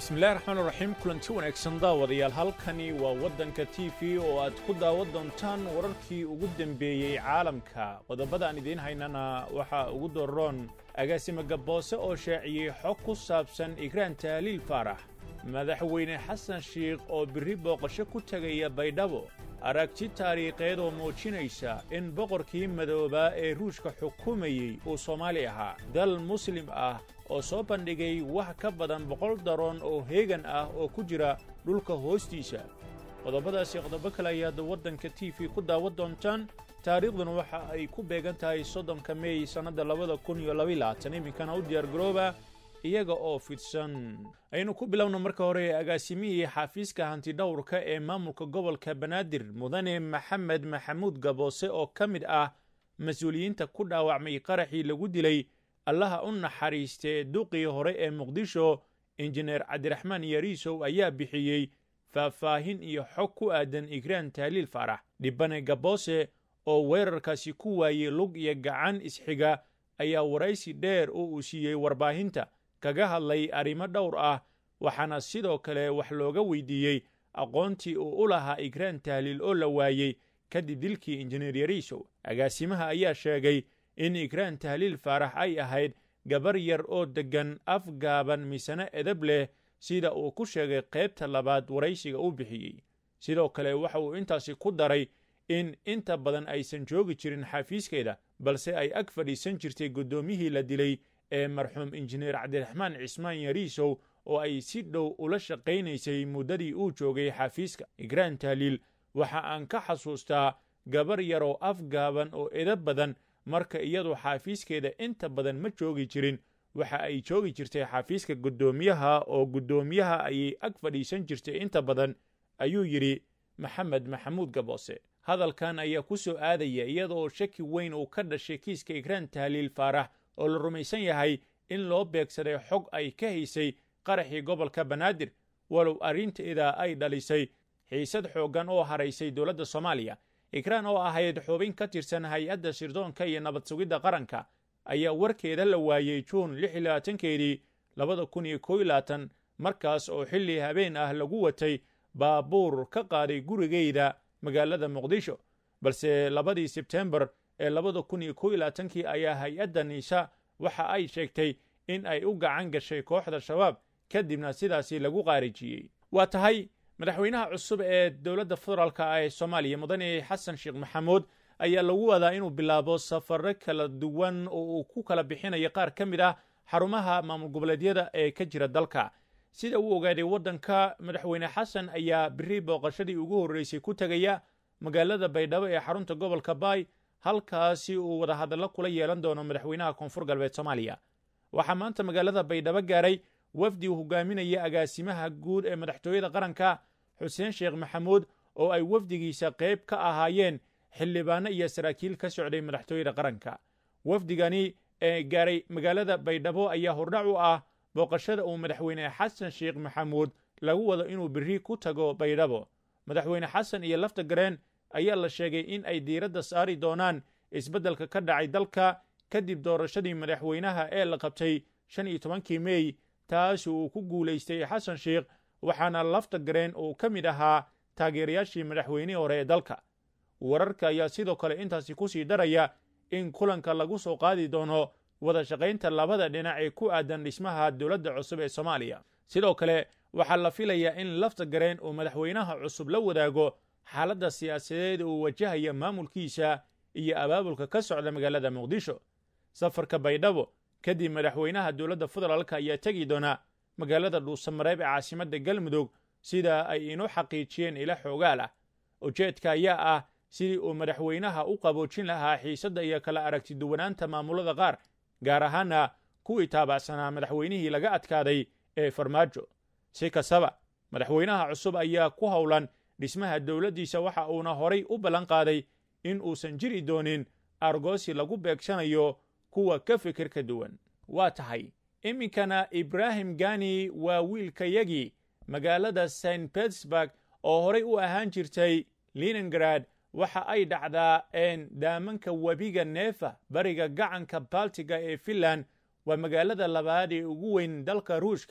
bismillahi raxmaan raxiim kulanti wanaagsan daawadayaal halkani waa waddanka t v oo aad ku daawan doontaan wararkii ugu dembeeyey caalamka qodobada aan idiin haynana waxaa ugu doroon agaasima gaboose oo shaaciyey xog ku saabsan igraan tahliil faarax madaxweyne xasan shiikh oo birri booqasho ku tegaya baydhabo aragti taariikheed oo muujinaysa in boqorkii madoobaa ee ruushka xukumayey uu soomaali ahaa dal muslim ah oo soo bandhigay wax ka badan boqol daroon oo heegan ah oo ku jira dhulka hoostiisa qodobadaasi qodobo kale ayaad waddanka t v ku daawan doontaan taariikhduna waxa ay ku beegan tahay soddonka meey sannadda labada kun iyo labayilabaatan iminkana u diyaargarooba iyaga oo fidsan aynu ku bilowno marka hore agaasimihii xafiiska hantidhowrka ee maamulka gobolka banaadir mudane maxamed maxamuud gaboose oo ka mid ah mas-uuliyiinta ku dhaawacmay qaraxii lagu dilay allaha u naxariistee duqii hore ee muqdisho injineer cabdiraxmaan yariisow ayaa bixiyey faahfaahin iyo xog ku aadan igraan tahliil faarax dhibane gaboose oo weerarkaasi ku waayey lug iyo gacan isxiga ayaa waraysi dheer oo uu siiyey warbaahinta kaga hadlay arrimo dhowr ah waxaana sidoo kale wax looga weydiiyey aqoontii uu u lahaa igraan tahliil oo la waayey kadib dilkii injineer yariisow agaasimaha ayaa sheegay in igraan tahliil faarax ay ahayd gabar yar oo deggan afgaaban misane edab leh sida uu ku sheegay qaybta labaad waraysiga u bixiyey sidoo kale waxa uu intaasi ku daray in inta badan aysan joogi jirin xafiiskeeda balse ay ag fadhiisan jirtay guddoomiyihii la dilay ee marxuum injineer cabdiraxmaan cismaan yariisow oo ay si dhow ula shaqaynaysay muddadii uu joogay xafiiska igraan tahliil waxa aan ka xasuustaa gabar yaroo afgaaban oo edab badan marka iyadu xaafiiskeeda inta badan ma joogi jirin waxa ay joogi jirtay xafiiska guddoomiyaha oo guddoomiyaha ayay ag fadhiisan jirtay inta badan ayuu yidhi maxamed maxamuud gaboose hadalkan ayaa ku soo aadaya iyadaoo shaki weyn uu ka dhashay kiiska igraan tahliil faarax oo la rumaysan yahay in loo beegsaday xog ay ka haysay qaraxii gobolka banaadir walow arrinteeda ay dhalisay xiisad xooggan oo haraysay dowladda soomaaliya igraan oo ahayd xubin ka tirsan hay-adda sirdoonka iyo nabad sugidda qaranka ayaa warkeeda la waayey juun lix iyo labaatankeedii labada kun iyo koo iyo labaatan markaas oo xilli habeen ah lagu watay baabuur ka qaaday gurigeyda magaalada muqdisho balse labadii sebtembar ee labada kun iyo koo iyo labaatankii ayaa hay-adda niisa waxa ay sheegtay in ay u gacan gashay kooxda shabaab kadibna sidaasi lagu qaarijiyey waa tahay madaxweynaha cusub ee dowladda federaalka ee soomaaliya mudane xasan sheekh maxamuud ayaa lagu wadaa inuu bilaabo safaro kala duwan oo uu ku kala bixinayo qaar ka mid ah xarumaha maamul goboleedyada ee ka jira dalka sida uu ogaaday waddanka madaxweyne xasan ayaa biri booqashadii ugu horreysay ku tegaya magaalada baydhabo ee xarunta gobolka baay halkaasi uu wadahadallo kula yeelan doono madaxweynaha koonfur galbeed soomaaliya waxaa maanta magaalada baydhabo gaaray wafdi uu hogaaminaya agaasimaha guud ee madaxtooyada qaranka xuseen sheekh maxamuud oo ay wafdigiisa qayb ka ahaayeen xildhibaano iyo saraakiil ka socday madaxtooyada qaranka wafdigani ee gaaray magaalada baydhabo ayaa hordhac u ah booqashada uu madaxweyne xasan sheekh maxamuud lagu wado inuu biri ku tago baydhabo madaxweyne xasan iyo lafta gareen ayaa la sheegay in ay diiradda saari doonaan isbeddelka ka dhacay dalka kadib doorashadii madaxweynaha ee la qabtay shan iyo tobankii meey taasi uu ku guulaystay xasan sheekh waxaana lafta gareen uu ka mid ahaa taageerayaashii madaxweynihii hore ee dalka wararka ayaa sidoo kale intaasi ku sii daraya in kulanka lagu soo qaadi doono wada shaqaynta labada dhinac ee ku aadan dhismaha dowladda cusub ee soomaaliya sidoo kale waxaa la filayaa in lafta gareen uu madaxweynaha cusub la wadaago xaaladda siyaasadeed uu wajahaya maamulkiisa iyo abaabulka ka socda magaalada muqdisho safarka baydhabo kadib madaxweynaha dowladda federaalk ayaa tegi doona magaalada dhuusamareeb ee caasimadda galmudug sida ay inoo xaqiijiyeen ila xoogaal ah ujeedka ayaa ah sidii uu madaxweynaha u qaboojin lahaa xiisadda iyo kala aragti duwanaanta maamulada qaar gaar ahaana kuwii taabacsanaa madaxweynihii laga adkaaday ee farmaajo si kastaba madaxweynaha cusub ayaa ku howlan dhismaha dowladdiisa waxa uuna horay u ballan qaaday in uusan jiri doonin argoosi lagu beegsanayo kuwa ka fikir ka duwan waa tahay iminkana ibraahim gani waa wiilkayagii magaalada st betersburg oo horay u ahaan jirtay linengrad waxa ay dhacdaa daamanka webiga neefa bariga gacanka baltiga ee finland waa magaalada labaad ee ugu weyn dalka ruushka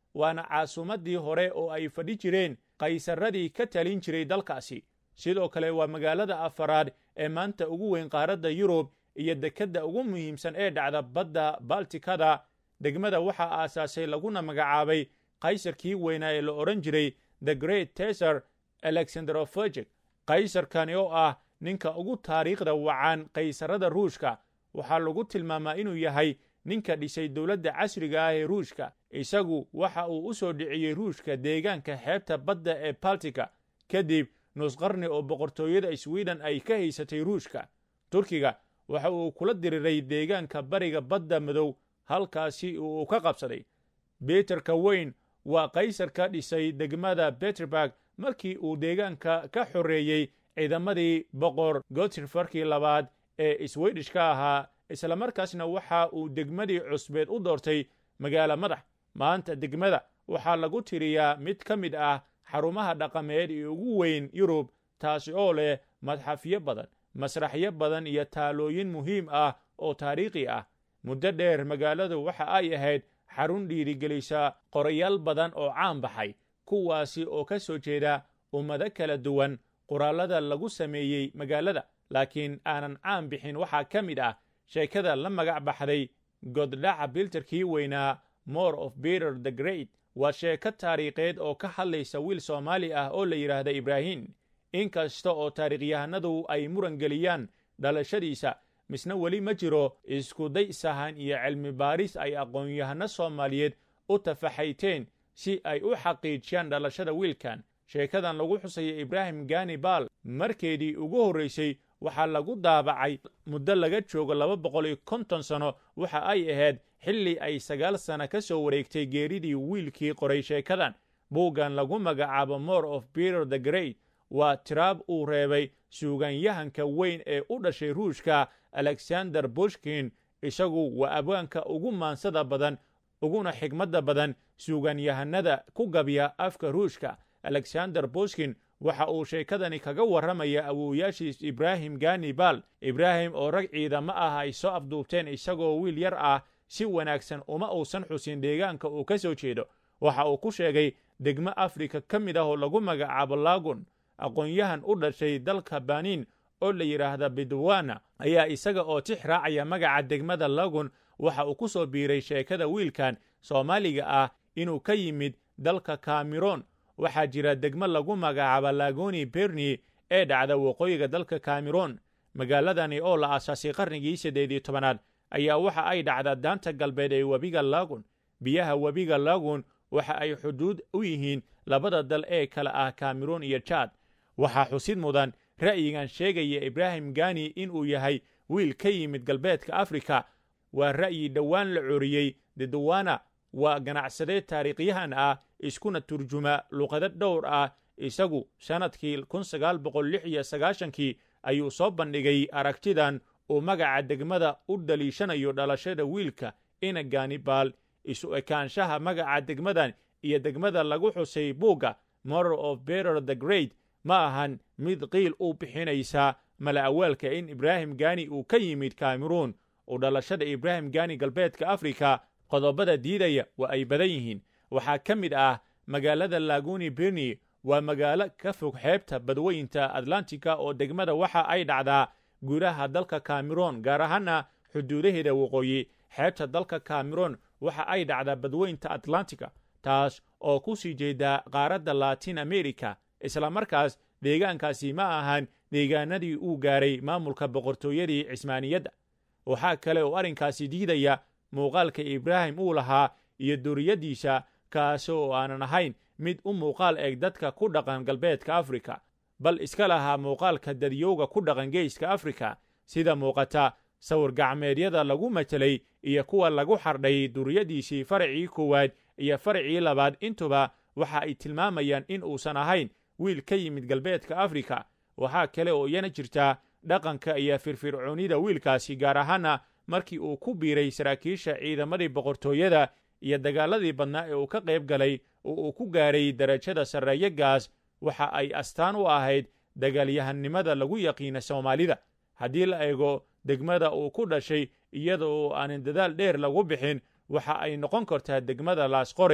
waana caasimaddii hore oo ay fadhi jireen qaysaradii ka talin jiray dalkaasi sidoo kale waa magaalada afaraad ee maanta ugu weyn qaaradda yurub iyo dekedda ugu muhiimsan ee dhacda badda baltikada degmada waxaa aasaasay laguna magacaabay kaysarkii weynaa ee la odhan jiray the great tesar alexanderofurgik kaysarkani oo ah ninka ugu taariikhda wacan kaysarada ruushka waxaa lagu tilmaamaa inuu yahay ninka dhisay dowladda casriga ah ee ruushka isagu waxa uu u soo dhiciyey ruushka deegaanka xeebta badda ee baltika kadib nusqarni oo boqortooyada sweden ay ka haysatay ruushka turkiga waxa uu kula diriray deegaanka bariga badda madow halkaasi uu ka qabsaday beterka weyn waa kaysar ka dhisay degmada beterburg markii uu deegaanka ka xoreeyey ciidamadii boqor gotirfarkii labaad ee swedishka ahaa islamarkaasna waxa uu degmadii cusbeed u doortay magaalo madax maanta degmada waxaa lagu tiriyaa mid ka mid ah xarumaha dhaqameed ee ugu weyn yurub taasi oo leh madxafyo badan masraxyo badan iyo taalooyin muhiim ah oo taariikhi ah muddo dheer magaaladu waxa ay ahayd xarun dhiirigelisa qorayaal badan oo caan baxay kuwaasi oo ka soo jeeda ummado kala duwan qoraallada lagu sameeyey magaalada laakiin aanan caan bixin waxaa ka mid ah sheekada la magac baxday goddhaca bilterkii weynaa more of beter the great waa sheeko taariikheed oo ka hadlaysa wiil soomaali ah oo la yidhaahda ibraahim inkasta oo taariikhyahanadu ay muran geliyaan dhalashadiisa misna weli ma jiro iskuday sahan iyo cilmi baaris ay aqoon-yahano soomaaliyeed u tafaxayteen si ay u xaqiijiyaan dhalashada wiilkan sheekadan lagu xusaya ibraahim gani baal markeedii ugu horraysay waxaa lagu daabacay muddo laga joogo laba boqol iyo konton sano waxa ay ahayd xilli ay sagaal sana ka soo wareegtay geeridii wiilkii qoray sheekadan buuggan lagu magacaabo more of peter the great waa tiraab uu reebay suugaanyahanka weyn ee u dhashay ruushka alexander bushkin isagu waa abwaanka ugu maansada badan uguna xigmadda badan suugaanyahanada ku gabya afka ruushka alexander bushkin waxa uu sheekadani kaga warramaya awoowayaashiis ibraahim gani baal ibraahim oo rag ciidamo ah ay soo afduubteen isagoo wiil yar ah si wanaagsan uma uusan xusin deegaanka uu ka soo jeedo waxa uu ku sheegay degmo afrika ka mid ah oo lagu magacaabo lagun aqoon-yahan u dhashay dalka baniin oo la yidhaahda bidwana ayaa isaga oo tix raacaya magaca degmada lagun waxa uu ku soo biiray sheekada wiilkan soomaaliga ah inuu ka yimid dalka cameron waxaa jira degmo lagu magacaabo lagoni berni ee dhacda waqooyiga dalka cameron magaaladani oo la aasaasay qarnigii siddeed iyo tobanaad ayaa waxa ay dhacda daanta galbeed ee webiga lagun biyaha webiga lagun waxa ay xuduud u yihiin labada dal ee kale ah cameron iyo jad waxaa xusid mudan ra'yigan sheegaya ibraahim gani inuu yahay wiil ka yimid galbeedka afrika waa ra'yi dhowaan la coriyey dedowana waa ganacsade taariikhyahan ah iskuna turjuma luqado dhowr ah isagu sannadkii kun sagaal boqol lix iyo sagaashankii ayuu soo bandhigay aragtidan uu magaca degmada u daliishanayo dhalashada wiilka ina ganibaal isu ekaanshaha magaca degmadan iyo degmada lagu xusay buugga moral of beter the great ma ahan mid qiil u bixinaysa mala awaalka in ibraahim gani uu ka yimid cameron oo dhalashada ibraahim gani galbeedka afrika qodobada diidaya waa ay badan yihiin waxaa ka mid ah magaalada laguni berni waa magaalo ka fog xeebta badweynta atlantika oo degmada waxa ay dhacdaa gudaha dalka cameron gaar ahaana xuduudaheeda waqooyi xeebta dalka cameron waxa ay dhacdaa badweynta atlantika taas oo ku sii jeeda qaaradda latin america isla markaas deegaankaasi ma ahan deegaanadii uu gaaray maamulka boqortooyadii cismaaniyadda waxaa kale oo arrinkaasi diidaya muuqaalka ibraahim uu lahaa iyo duriyaddiisa kaasi oo aanan ahayn mid u muuqaal eg dadka ku dhaqan galbeedka afrika bal iska lahaa muuqaalka dadyowga ku dhaqan geeska afrika sida muuqata sawir gacmeedyada lagu matelay iyo kuwa lagu xardhay duriyaddiisii faracii koowaad iyo faracii labaad intuba waxa ay tilmaamayaan in uusan ahayn wiil ka yimid galbeedka afrika waxaa kale oo iyana jirtaa dhaqanka iyo firfircoonida wiilkaasi gaar ahaana markii uu ku biiray saraakiisha ciidamadii boqortooyada iyo dagaaladii badnaa ee uu ka qayb galay oo uu ku gaaray darajada sarreeyo gaas waxa ay astaan u ahayd dagaalyahannimada lagu yaqiina soomaalida haddii la eego degmada uu ku dhashay iyada oo aanan dadaal dheer lagu bixin waxa ay noqon kartaa degmada laasqoray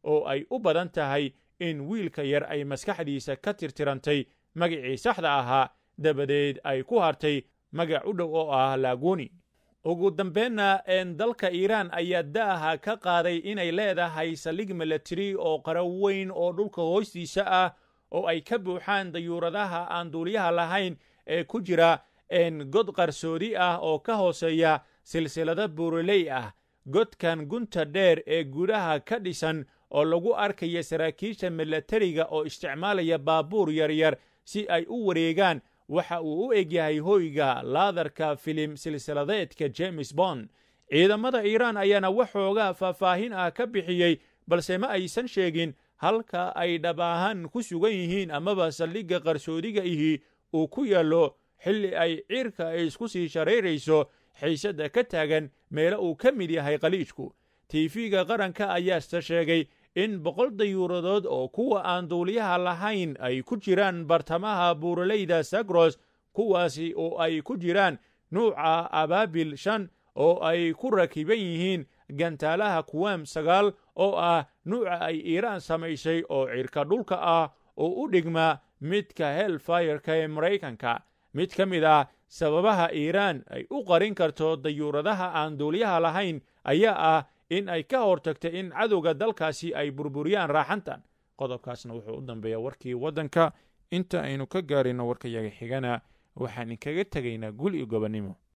oo ay u badan tahay in wiilka yar ay maskaxdiisa ka tirtirantay magacii saxda ahaa dabadeed ay ku hartay magac u dhow oo ah laagoni ugu dambeenna dalka iiraan ayaa da'aha ka qaaday inay leedahay saldhig milatari oo qaro weyn oo dhulka hoostiisa ah oo ay ka buuxaan dayuuradaha aan duuliyaha lahayn ee ku jira god qarsoodi ah oo ka hooseeya silsilado buuraley ah godkan gunta dheer ee gudaha ka dhisan oo lagu arkaya saraakiisha milatariga oo isticmaalaya baabuur yaryar si ay u wareegaan waxa uu u egyahay hoyga laadarka filim silsiladeedka james bond ciidamada iiraan ayaana waxoogaa faahfaahin ah ka bixiyey balse ma aysan sheegin halka ay dhab ahaan ku sugan yihiin amaba saldhigga qarsoodiga ihi uu ku yaallo xilli ay ciirka ay isku sii sharayrayso xiisadda ka taagan meelo uu ka mid yahay khaliijku tiifiga qaranka ayaase sheegay in boqol dayuuradood oo kuwa aan duuliyaha lahayn ay ku jiraan bartamaha buuraleyda sagros kuwaasi oo ay ku jiraan nuuca abaabil shan oo ay ku rakiban yihiin gantaalaha kuwam sagaal oo ah nuuca ay iiraan samaysay oo cirka dhulka ah oo u dhigma midka helfireka ee maraykanka mid ka mid ah sababaha iiraan ay u qarin karto dayuuradaha aan duuliyaha lahayn ayaa ah in ay ka hortagto in cadowga dalkaasi ay burburiyaan raaxantan qodobkaasna wuxuu u dambeeyaa warkii waddanka inta aynu ka gaarino warkayaga xigana waxaan inkaga tegaynaa gul iyo gobonnimo